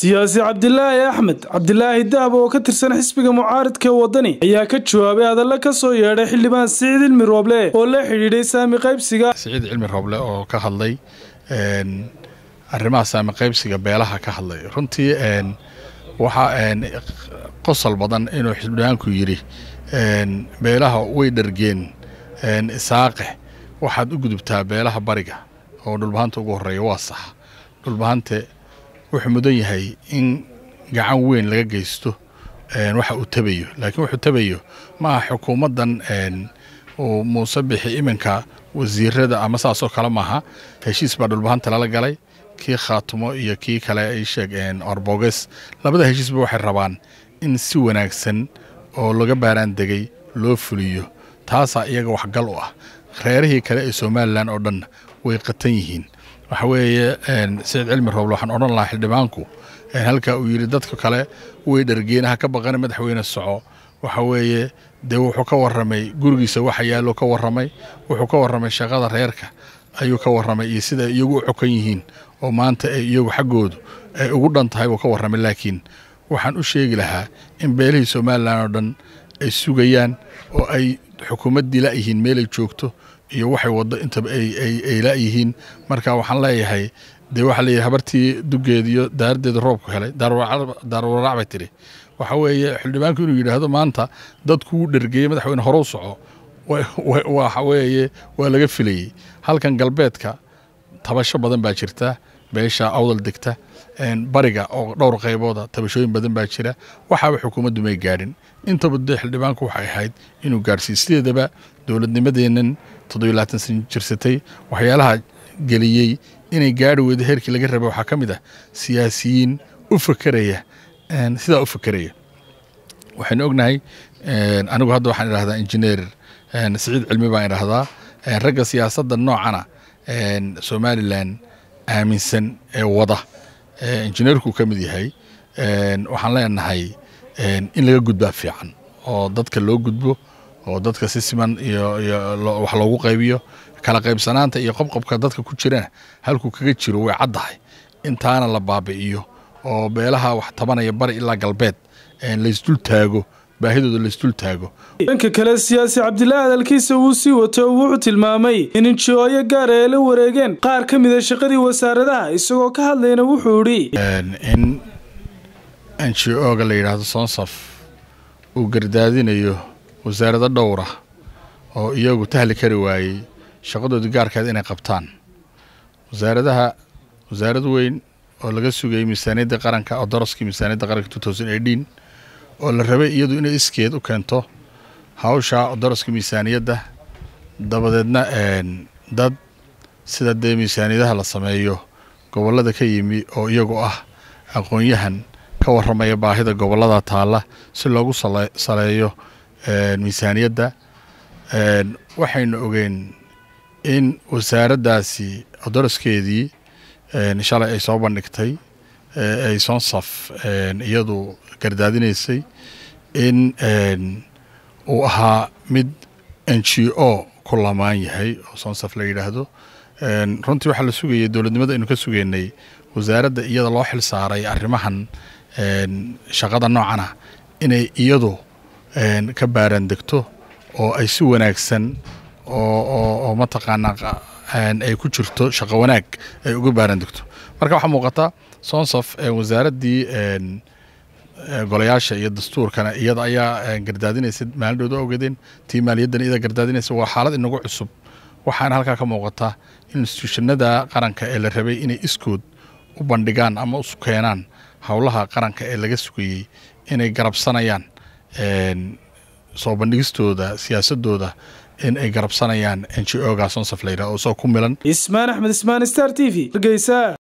siyaasi cabdilaahi axmed cabdilaahi dahab oo ka tirsan xisbiga mucaaridka wadani ayaa ka jawaabay hadalla ka soo yeedhay xildhibaan siciid cilmi rooble oo la xidhiidhay saami qaybsiga siciid cilmi rooble oo ka hadlay arrimaha saami qaybsiga beelaha ka hadlay runtii waxaa qosol badan inuu xildhibaanku yidhi beelaha way dhargeen isaaqe waxaad u gudubtaa beelaha bariga oo dhulbahanta ugu horeeya waa sax dhulbahante wuxuu mudan yahay in gacan weyn laga geysto waxa uu tabayo laakiin wuxuu tabayo maaha xukuumaddan uu muuse bixi iminka wasiirada ama saasoo kale maaha heshiis baa dhulbahanta lala galay kii khaatumo iyo kii kale ay sheeg orboges labada heshiisba waxay rabaan in si wanaagsan oo laga baaraan degay loo fuliyo taasaa iyaga waxgal u ah reerihii kale ee somalilan oo dhan way qatan yihiin waxa weeye siciid cilmi rooble waxaan odhan lahaa xildhibaanku halka uu yidhi dadka kale way dhargeenaha ka baqana madaxweyne soco waxa weeye dee wuxuu ka warramay gurigiisa waxa yaallo ka warramay wuxuu ka warramay shaqada reerka ayuu ka warramay iyo sida iyagu u xokan yihiin oo maanta ay iyagu xaggoodu ay ugu dhan tahay buu ka warramay laakiin waxaan u sheegi lahaa in beelihii somalilan oo dhan ay sugayaan oo ay xukuumaddii la'yihiin meelay joogto iyo waxay waddo intaba ay la'yihiin marka waxaan leeyahay dee waxaa leeyahay habartii duggeeda iyo daaraddeeda roobku helay daarwaraac bay tidhi waxa weeye xildhibaanku inuu yidhaahdo maanta dadkuu dhergeeyey madaxweyne horow soco waxa weeye waa laga filayey halkan galbeedka tabasho badan baa jirta beesha awdal degta bariga oo dhowr qaybooda tabashooyin badan baa jira waxaaba xukuumaddu may gaadhin intaba dee xildhibaanku waxay ahayd inuu gaadhsiiyo sideedaba dowladnimadeennan toddobiyo labaatan san jirsatay waxyaalaha geliyey inay gaari weydo heerkii laga rabay waxaa ka mid ah siyaasiyiin u fakeraya sidaa u fakeraya waxaynu ognahay anigu hadda waxaan idhahdaa injineer siciid cilmi baan idhahdaa ragga siyaasadda noocana somalilan aaminsan ee wada injineerkuu ka mid yahay waxaan leenahay in laga gudbaa fiican oo dadka loo gudbo oo dadka si siman iyo wax loogu qaybiyo kala qaybsanaanta iyo qobqobka dadka ku jirana halkuu kaga jiro way caddahay intaana la baabi'iyo oo beelaha wax tabanaya bari ilaa galbeed laysdul taago baahidooda laysdul taago dhanka kale siyaasi cabdilaahi hadalkiisa wuu sii wato wuxuu tilmaamay in injooyo gaara ay la wareegeen qaar ka mida shaqadii wasaaradaha isagoo ka hadlayna wuxuu idhi in n g o-ga la yidhaahdo sonsaf uu gardaadinayo wasaarado dhowra oo iyagu tahli kari waayey shaqadoodii gaarkeed inay qabtaan wasaaradaha wasaarad weyn oo laga sugayay miisaaniyadda qaranka oo daraskii miisaaniyadda qaranka oo la rabay iyadu inay iskeed u keento hawsha daraska miisaaniyadda dabadeedna dad sida dee miisaaniyadaha la sameeyo gobollada ka yimi oo iyagu ah aqoon-yahan ka warramaya baahida gobollada taalla si loogu saleeyo miisaaniyadda waxaynu ogeen in wasaaraddaasi daraskeedii shalay ay soo bandhigtay ay sonsaf iyadu gardaadinaysay in uu ahaa mid n g o ku lamaan yahay oo sonsaf la yidhaahdo runtii waxaa la sugayay dowladnimada aynu ka sugeynay wasaaradda iyada loo xil saaray arrimahan shaqada noocana inay iyadu ka baaraan degto oo ay si wanaagsan oo mataqaanaa ay ku jirto shaqo wanaag ay uga baaraan degto marka waxaa muuqata sonsaf wasaaraddii golayaasha iyo dastuurkana iyada ayaa gardaadinaysa maalindhooda ogeedeen tii maaliyaddan iyada gardaadinaysa waa xaalad inagu cusub waxaana halkaa ka muuqata instituushanada qaranka ee la rabay inay iskood u bandhigaan ama u keenaan howlaha qaranka ee laga sugayey inay garabsanayaan soo bandhigistooda siyaasadooda in ay garabsanayaan n g o ga sonsaf layidhah oo soo ku milan ismaan axmed ismaan star t v hargeysa